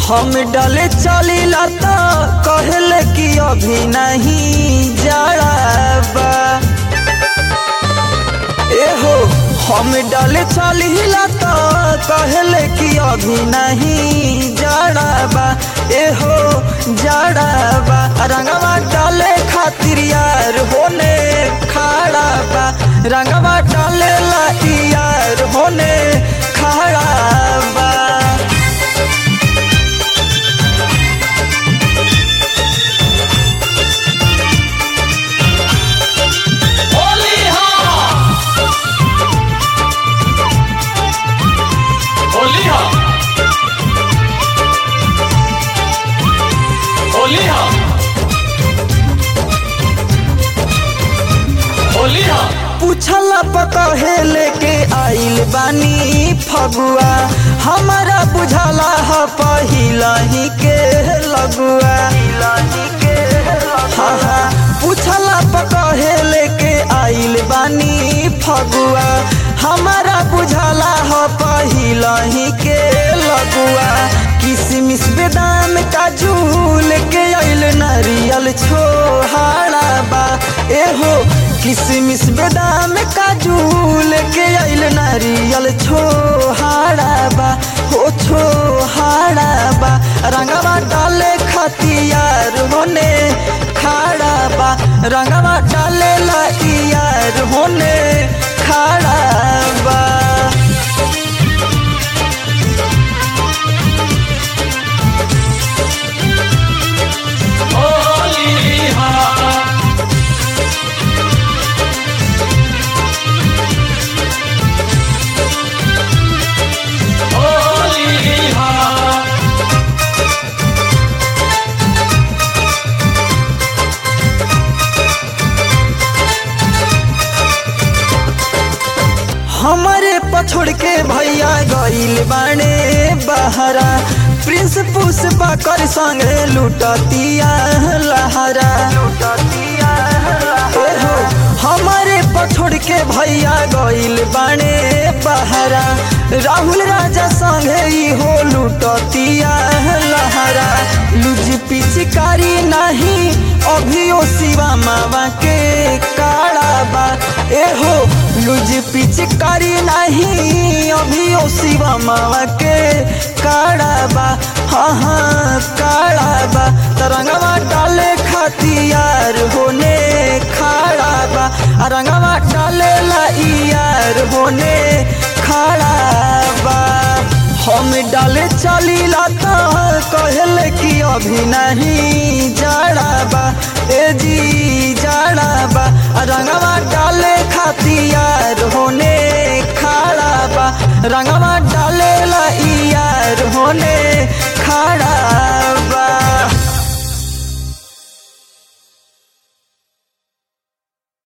हम डाले चलीला तो कहले कि अभी नहीं जड़ाबा एहो हम डाले चलीला तो कहले कि अभी नहीं जड़ाबा एहो जड़ाबा रंगवा डाले खातिर यार होने खड़ा बा रंगवा डाले ला यार होने खड़ा बा होली हाँ होली हाँ होली हाँ होली हाँ पूछला पकहे लेके आइल बानी फगुआ हमारा बुझाला ह पहिला ही के लगुआ हाँ हाँ पूछला पकहे लेके आइल बानी फगुआ हमारा बुझाला ह पहिला ही के लगुआ किसमिस बेदाम काजू लेके आइल नारियल छोहाड़ा बा एहो किसमिस बेदाम काजू लेके आइल नारियल छोहाड़ा बा हो छोहाड़ा बा रंगवा डाले खतियार होने खाड़ा बा रंगवा डाले ला यार होने खाड़ा बा होली हाँ होली हाँ हमारे पछोड़ के भैया गइल बाणे बहरा प्रिंस पुष्पा कर संगे लुटतिया लहरा ओहो, हमारे पछोड़ के भैया गइल बाणे बहरा राहुल राजा संगे इहो लुटतिया लहरा लुज पिचकारी नहीं अभियो शिवा मावा के काड़ा बा एहो लुज पिचकारी नहीं अभियो शिवा मावा के काड़ा बा हाँ हाँ काड़ा बा तरंगवा डाले खातियार होने खाड़ा बा आ रंगवा डाले ला यार होने खाड़ा बा हम डाले चलीला तो कहले कि अभी नहीं जड़ाबा ए जी जड़ाबा रंगवा डाले खातियार होने खड़ा बा रंगवा